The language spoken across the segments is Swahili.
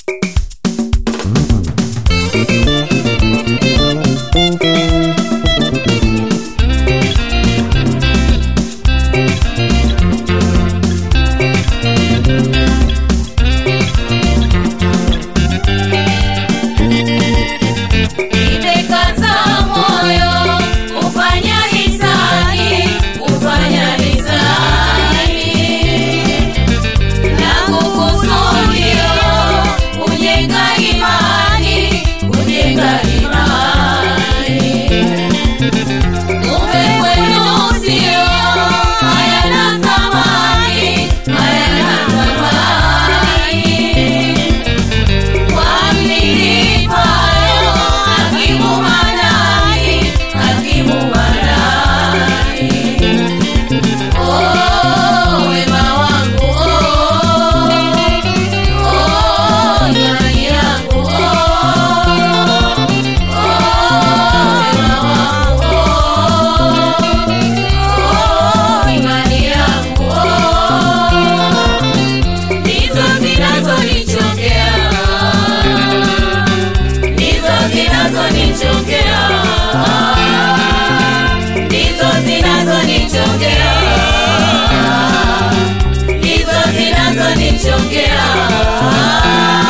Nimekaza moyo kufanya hisani, kufanya hisani na kukusudia kujenga imani, kujenga imani. Kumbe kwenu sio hayana thamani, hayana thamani. Kwa mlilipayo hakimu manani, hakimu manani. Oh, wema wangu, oh, oh, imani yangu, oh, oh, wema wangu, oh, imani yangu, oh, ndizo zinazonichokea ndizo zinazonichokea ndizo zinazonichokea ndizo zinazonichokea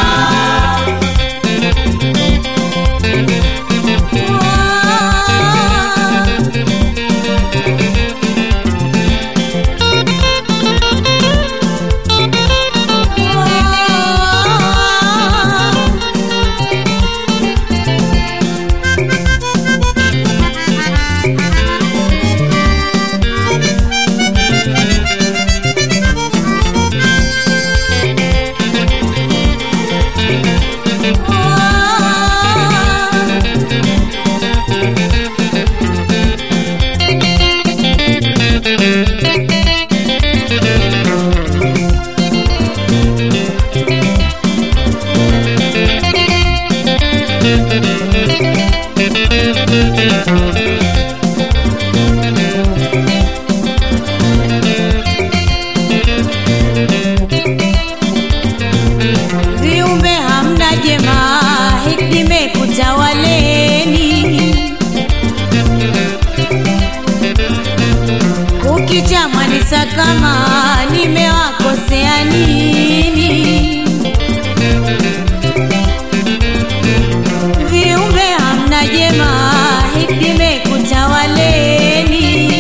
viumbe hamna jema hikimekutawaleni kukicha mwanisa kama nimewakosea nini viumbe hamna jema hikimekutawaleni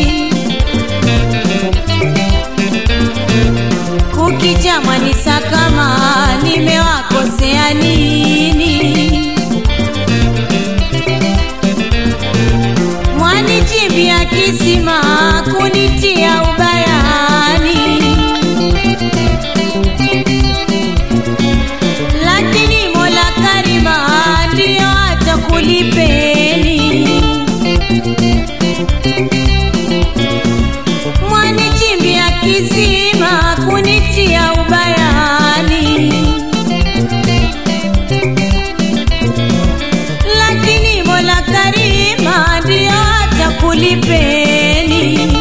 kukicha mwanisa kama nimewakosea nini mwanichimbia kisima kunitia ubayani lakini mola karima ndiyo atakulipeni mwanichimbia kisima kunitia ubayani lakini mola karima ndiyo atakulipeni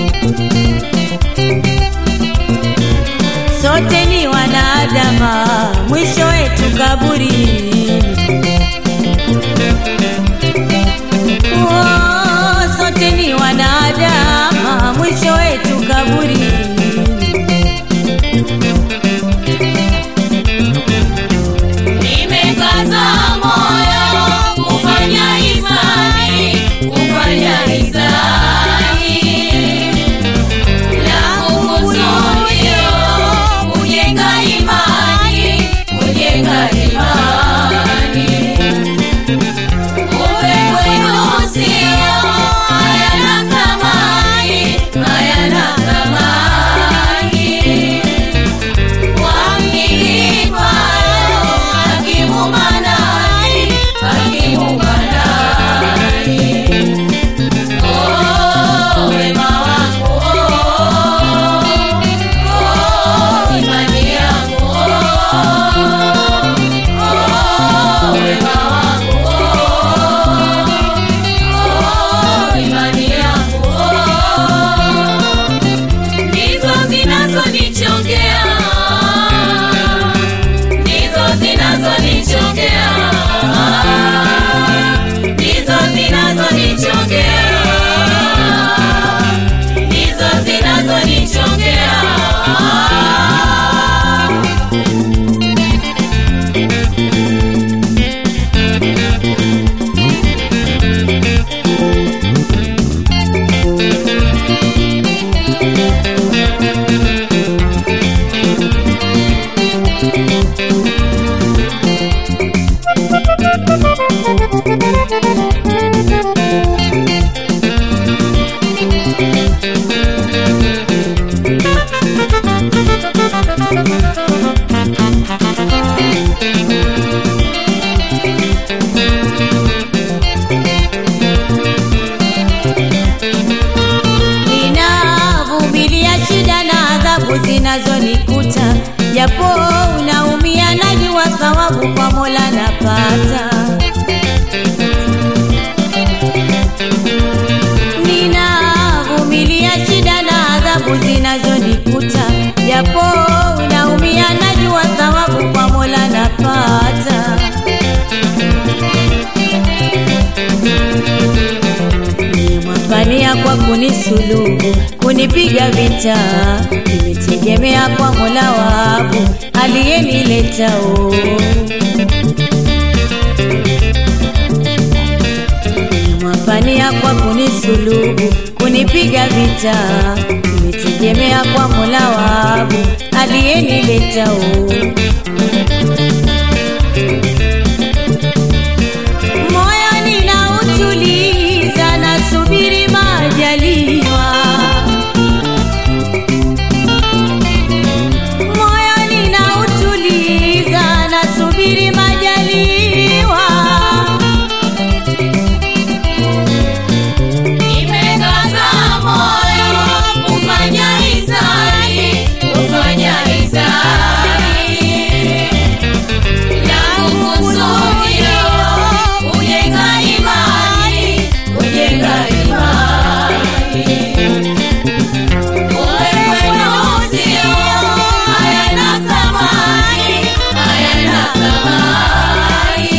sote ni wanadama mwisho wetu kaburini Oh, sote ni wanadama mwisho wetu kaburini nimekaza moyo kufanya hisani, kufanya hisani na kukusudia kujenga imani, kujenga imani. thawabu kwa Mola napata. Ninavumilia shida na adhabu zinazonikuta, japo naumia, najua thawabu kwa Mola napata. Nimwambania kwa kunisulubu, kunipiga vita, nimetegemea kwa Mola wangu aliyeniletao. Nimwambania kwa kunisulubu, kunipiga vita, nimetegemea kwa Mola wangu aliyeniletao. Moyo ninautuliza, nasubiri majaliwa. Moyo ninautuliza, nasubiri majaliwa. Nimekaza moyo kufanya hisani, kufanya hisani. Na kukusudia kujenga imani, kujenga imani. Wewe usio hayana thamani, hayana thamani.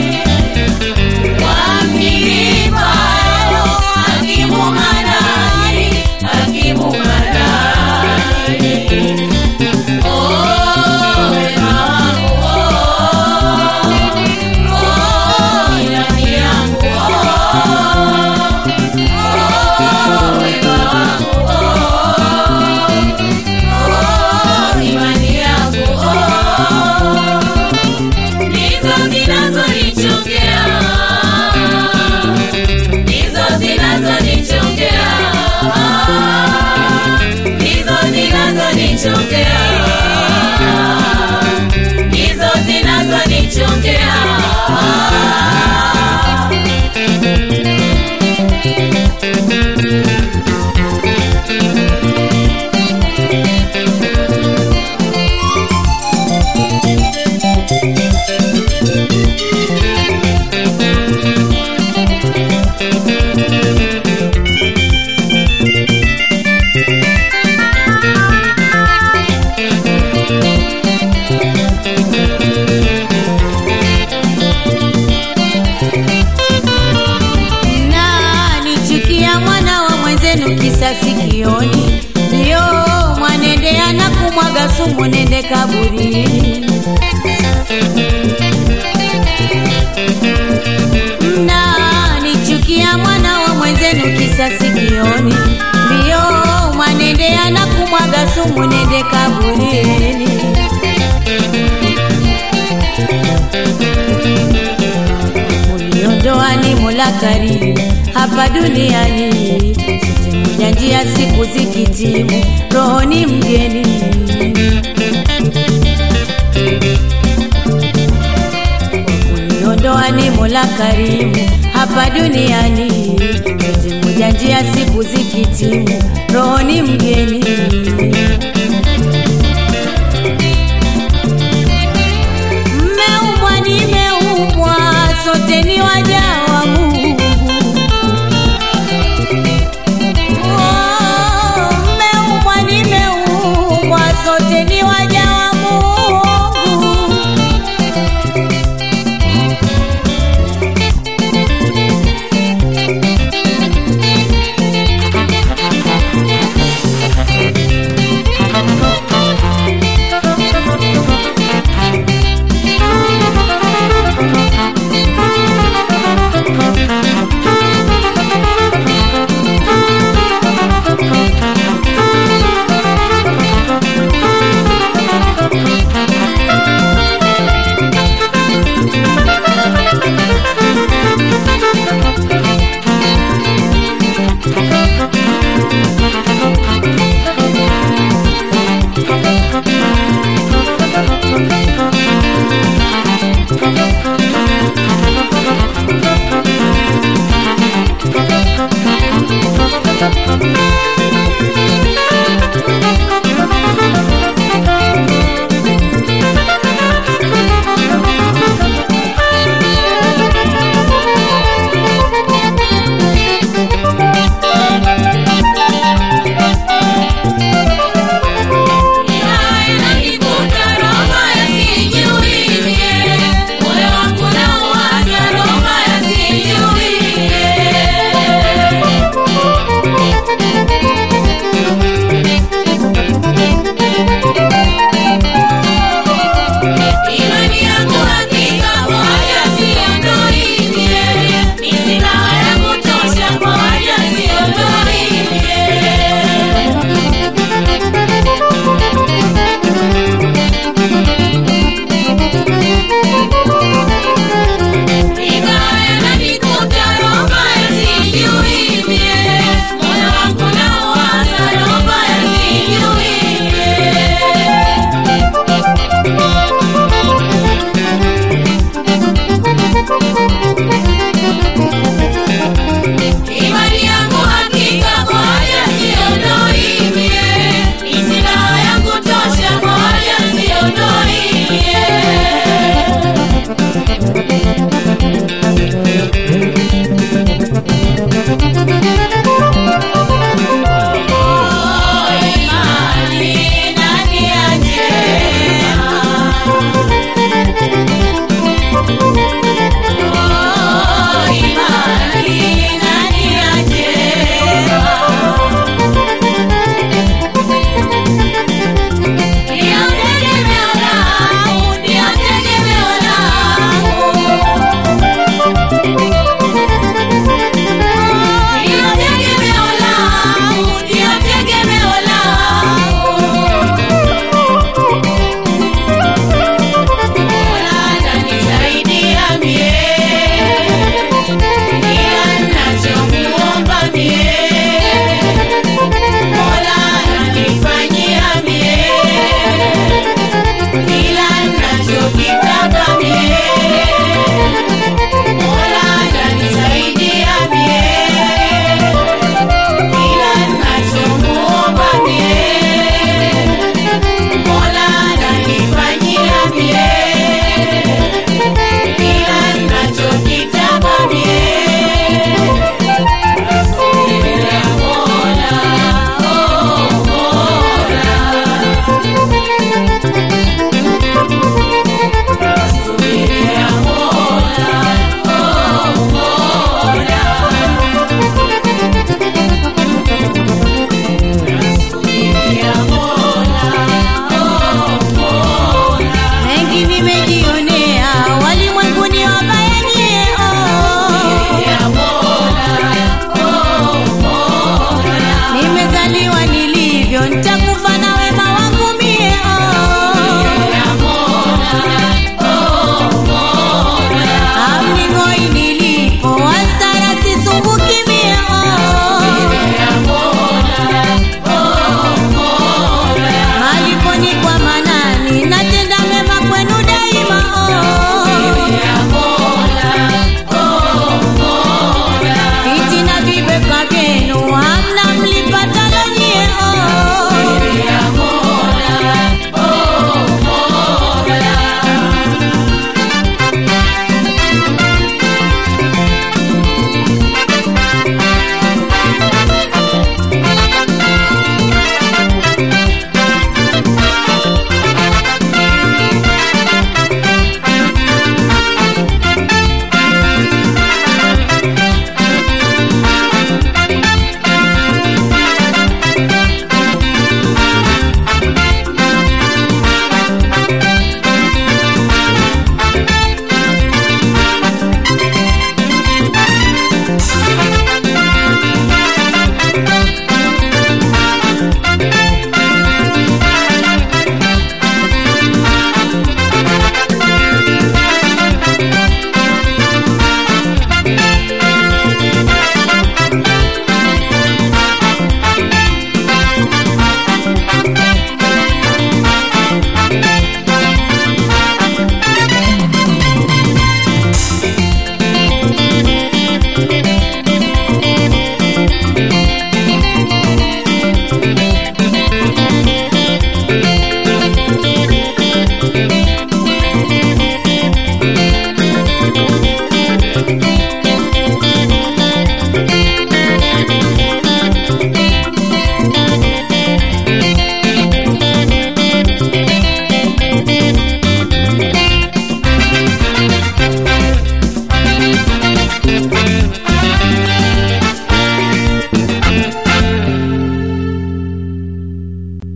Ndizo zinazonichongea ndizo zinazonichongea ndizo zinazonichongea ndizo zinazonichongea na nichukia mwana wa mwenzenu kisa sikioni, ndio mwanendea na kumwaga sumu, nende kaburini. Na nichukia mwana wa mwenzenu kisa sikioni, ndio mwanendea na kumwaga sumu, nende kaburini. Uliondoa ni Mola Karimu hapa duniani, sote moja njia, siku zikitimu, roho ni mgeni. Uliondoa ni Mola Karimu hapa duniani, sote moja njia, siku zikitimu, roho ni mgeni. Mmeumbwa nimeumbwa, sote ni waja wa Mungu. Oh, mmeumbwa nimeumbwa, sote ni waja wa Mungu. yangu haki